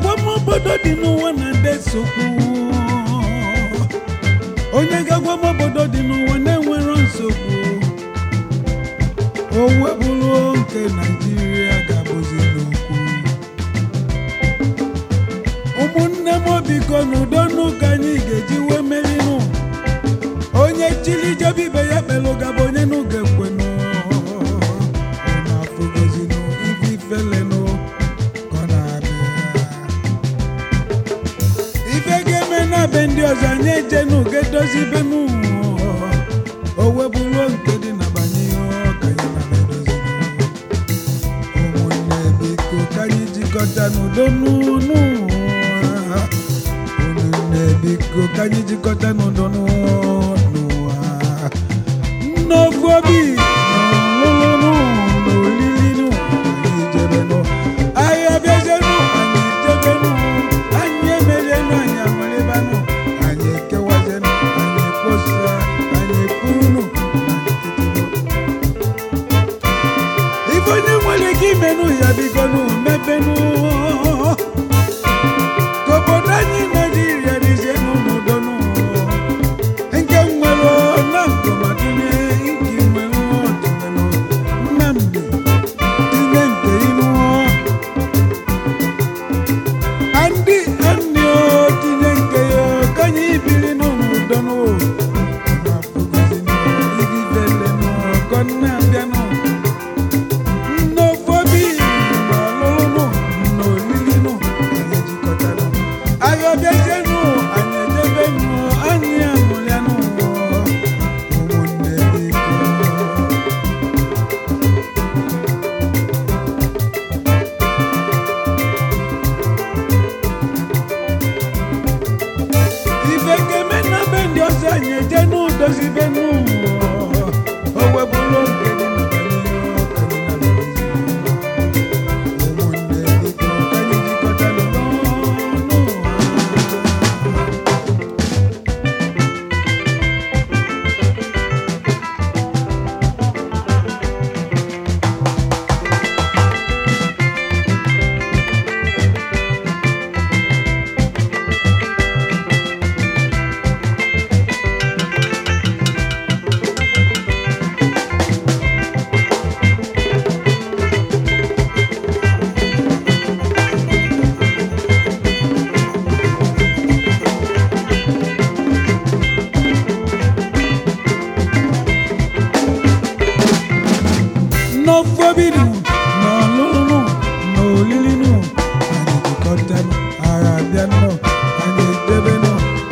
agwamobodo dị n'ụwa na-ede nsogbu onye ga-agwamobodo dị n'ụwa na-enwero nsogbu o webụrụ nke naijiria ga-abụzi n'okwu ụmụnne m biko n'udo n'ụka anyị ga-eji wee merinụ onye chili jebe ibe ya kpelụ gaba onye n'ụga ekwenụ na-afụgozinụ ife ifelenụ ka ọ na-abịa ife ga-eme na be ndị ọzọ anyị ejenu ga-edozi ibe n'ụwa o webụrụ nke dị na banye ọka ya na edozi ụmụnne biko ka anyị jikọta n'udo n'ụwa ụmụnne biko ka anyị jikọta n'udo n'ụwa n'ofu obi n'ọlụlụ n'olili anyị jebenụ anyị abịazenụ anyị jebenụ anyị emerienụ anyị amalibanụ anyị ekewazenụ anyị ekposa anyị ekwurunụ anyị ketenụ ife onye nwere ike imenụ ya bigonụ mebenụ ka obodo anyị naijiria dizienụ n'udonụ nke nwere na nkomadine nke nwere ọdịnanụ nnamdị tinye nke inu andị andị o tinye nke ya ka anyị biri n'udonụ igivelenụ ka ọ na-abịanụ nnofobi n'ọlụlụ n'olilinụ anyị jikọtara anyị ọbịazienụ anyị ejebenụ anyị amụrịanụ ụmụnne biko ife ga-eme na be ndị ọzọ anyị eje n'udozi be n'ụwa o webụrụ oge dị na banye ọka dị na bezi ụmụnne biko ka anyị jikọta n'ụwa n'ofobinu n'ọlụlụ n'olilinu anyị jikọtanụ agha abịanụ anyị edebenụ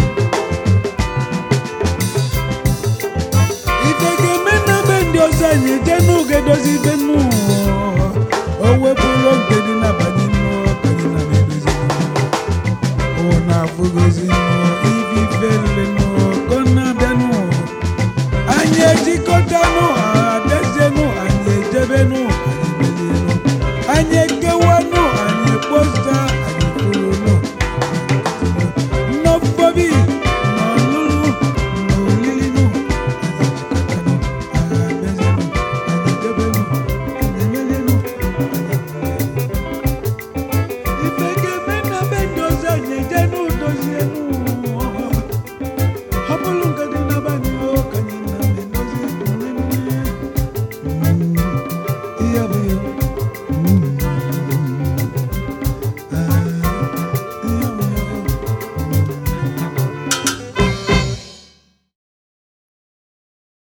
ife ga-eme na be ndị ọzọ anyị eje n'oge dozi ibe nụ o wepụrụ oge dị n'abalị nụ ka anyị na edozi ọ na-afụgozi nụ